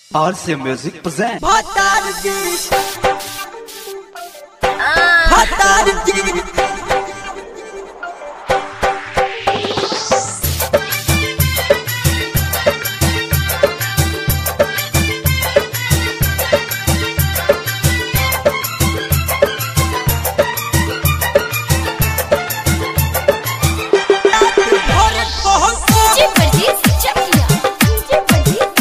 RC Music presents Hatarji Hatarji Bharat बहुत DJ परदेस चकिया DJ परदेस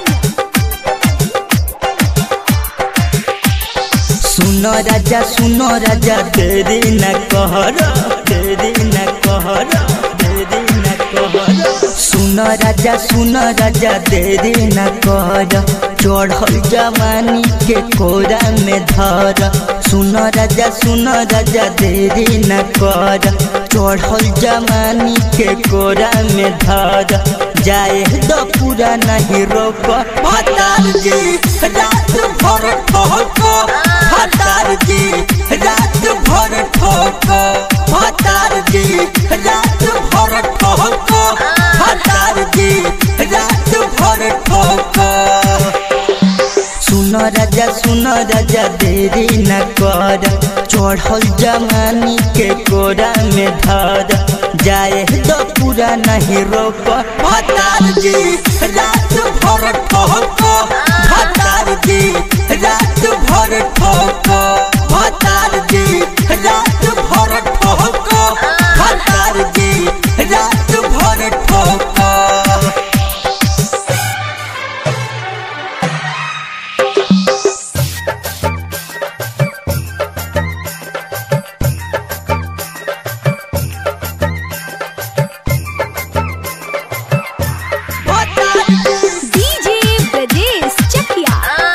सुनो राजा सुनो राजा तेरी न कहर तेरी न कहर तेरी न कहर सुनो राजा सुनो राजा तेरी न कहर चढ़ल जवानी के कोरा में धर सुनो राजा सुनो राजा देरी न कर चढ़ल जवानी के कोरा में धर जाए तो पूरा नहीं रोक भतार जी रात भर ठोक भतार जी रात भर ठोक भतार जी रात भर ठोक भतार जी रात भर ठोक सुन राजा सुन राजा देरी न कर चढ़ल जमानी के कोरा में धर जाए तो पूरा नहीं रोक भतार जी रात भर ठोक भतार जी रात भर ठोक भतार जी रात भर ठोक भतार जी रात भर ठोक डीजे परदेस चकिया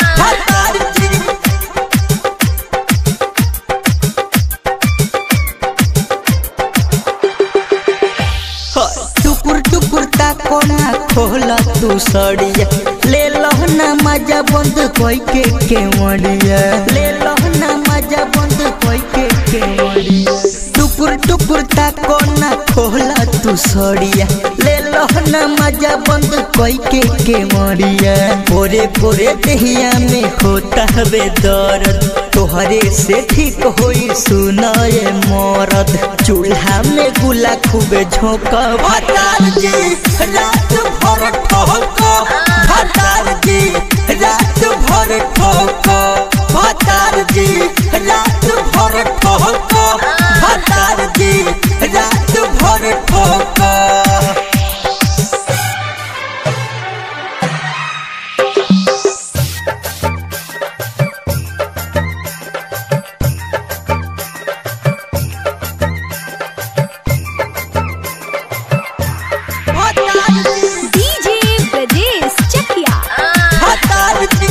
टुकुर टुकुर ता कोना खोला तू सड़िया ले लो ना मजा बंद कोई के के मड़िया ले लो ना मजा बंद कोई के के मड़िया टुकुर टुकुर ता कोना खोला तू सड़िया ले लो ना मजा बंद कोई के के मड़िया पोरे पोरे दहिया में होता हवे दर्द तोहरे से ठीक होई सुनाए मरद चूल्हा में गुला खूबे झोंक भतार जी रात भर ठोक भतार जी रात भर ठोक भतार जी रात भर ठोक भतार जी रात भर ठोक डीजे परदेस चकिया भतार जी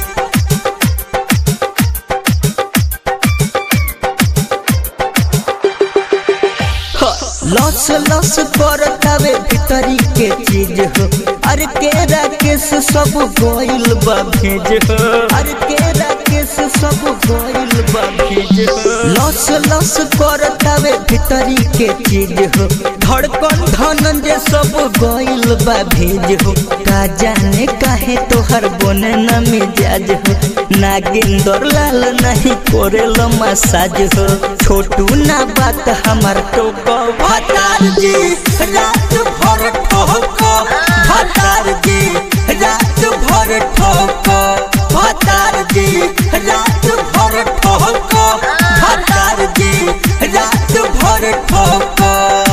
लस लस करतावे भीतरी के चीज हो अरे के राकेश सब गोइल बा भेज हो अरे के राकेश सब गोइल बा भेज हो लस लस करतावे भीतरी के चीज हो धड़कन धनंजय सब गोइल बा भेज हो का जाने काहे तोहर बने न मिजाज हो नागिंदर लाल नहीं कोरेल मसाज हो छोटू ना बात हमार टोक भतार जी रात भर ठोक भतार जी रात भर ठोक भतार जी रात भर ठोक भतार जी रात भर ठोक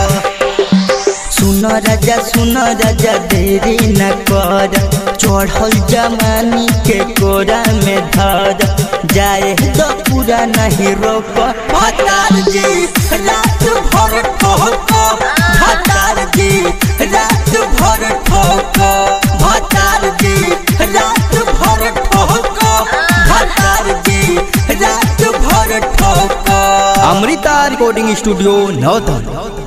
सुन राजा सुन राजा देरी न कर चढ़ल जमानी के कोरा में धर जाए तो पूरा नहीं रोक भतार जी रात भर ठोक भतार जी रात भर ठोक भतार जी रात भर ठोक भतार जी रात भर ठोक अमृता रिकॉर्डिंग स्टूडियो नौतन